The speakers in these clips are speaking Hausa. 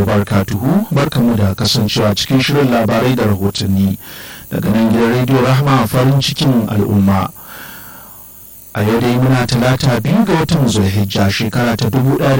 wa barakatuhu barkamu da kasancewa cikin shirin labarai da rahotanni daga nan gidan rediyo rahama farin cikin al'umma a yau dai muna talata biyu ga watan zulhijja shekara ta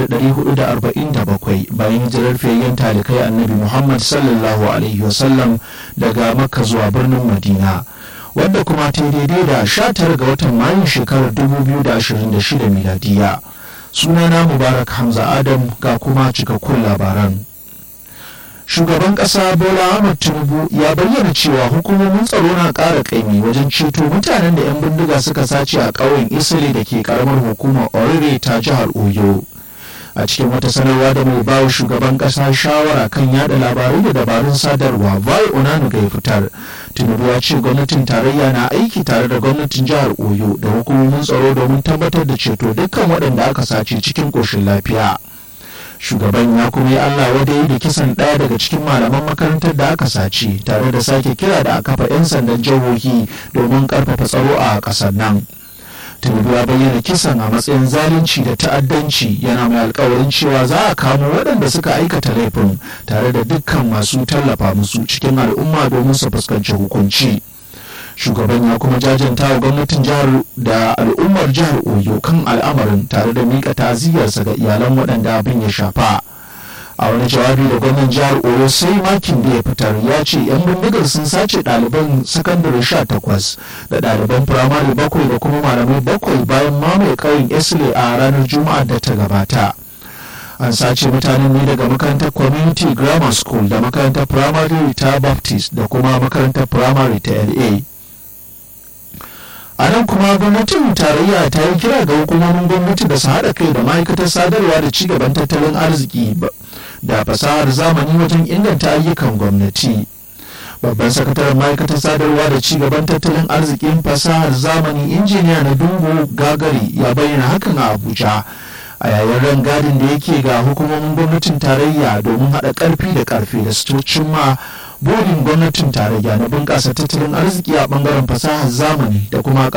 1447 bayan hijirar fiyayyen talikai annabi muhammad sallallahu alaihi wasallam daga makka zuwa birnin madina wadda kuma ta daidai da 19 ga watan mayun shekarar 2026 miladiya sunana mubarak hamza adam ga kuma cikakkun labaran shugaban kasa bola ahmad tinubu ya bayyana cewa hukumomin tsaro na ƙara ƙaimi wajen ceto mutanen da 'yan bindiga suka sace a ƙauyen isili da ke karamar hukumar orire ta jihar oyo a cikin wata sanarwa da mai bawa shugaban kasa shawara kan yada labarai da dabarun sadarwa vai onanuga ya fitar tinubu ya ce gwamnatin tarayya na aiki tare da gwamnatin jihar oyo da hukumomin tsaro domin tabbatar da ceto dukkan waɗanda aka sace cikin ƙoshin lafiya shugaban ya kuma yi allah wadai da kisan ɗaya daga cikin malaman makarantar da aka sace tare da sake kira da a kafa 'yan sandan jihohi domin ƙarfafa tsaro a ƙasar nan tinubu ya bayyana kisan a matsayin zalunci da ta'addanci yana mai alkawarin cewa za a kamo waɗanda suka aikata laifin tare da dukkan masu tallafa musu cikin al'umma domin su fuskanci hukunci shugaban ya kuma jajanta wa gwamnatin jihar da al'ummar jihar oyo kan al'amarin tare da miƙa ta'aziyarsa ga iyalan waɗanda abin ya shafa a wani jawabi da gwamnan jihar oyo sai makin da ya fitar ya ce 'yan bindigar sun sace ɗaliban sakandare sha takwas da ɗaliban firamare bakwai da kuma malamai bakwai bayan mamaye ƙauyen esle a ranar juma'a da ta gabata an sace mutanen ne daga makarantar community grammar school da makarantar firamare ta baptist da kuma makarantar firamare ta la a nan kuma gwamnatin tarayya ta yi kira ga hukumomin gwamnati da su haɗa kai da ma'aikatar sadarwa da cigaban tattalin arziki da fasahar zamani wajen inganta ayyukan gwamnati babban sakataren ma'aikatar sadarwa da cigaban tattalin arzikin fasahar zamani injiniya na dungu gagari ya bayyana hakan a abuja a yayin rangadin da yake ga hukumomin gwamnatin tarayya domin haɗa ƙarfi da ƙarfi da su cimma burin gwamnatin tarayya na bunƙasa tattalin arziki a ɓangaren fasahar zamani da kuma